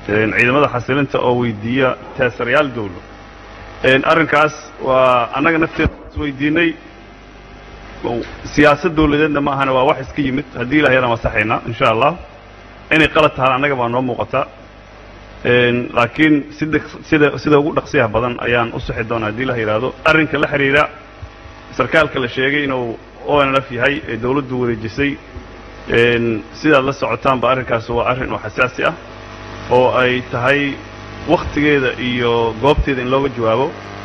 ciidamada xasilinta oo weydiiya teesarayaal dawlo arrinkaas waa annaga nafteeda isweydiinay siyaasad dawladeedna ma ahana waa wax iska yimid haddii ilahay yadaan wasaxaynaa insha allah inay qalad tahaan annaga baa noo muuqata laakiin sida sida sida ugu dhaqsiyaha badan ayaan u sixi doonaa haddii la yidhaahdo arrinka la xidhiidha sarkaalka la sheegay inuu onlf yahay ee dawladdu wareejisay sidaad la socotaanba arrinkaas waa arrin oo xasaasi ah oo ay tahay wakhtigeeda iyo goobteeda in looga jawaabo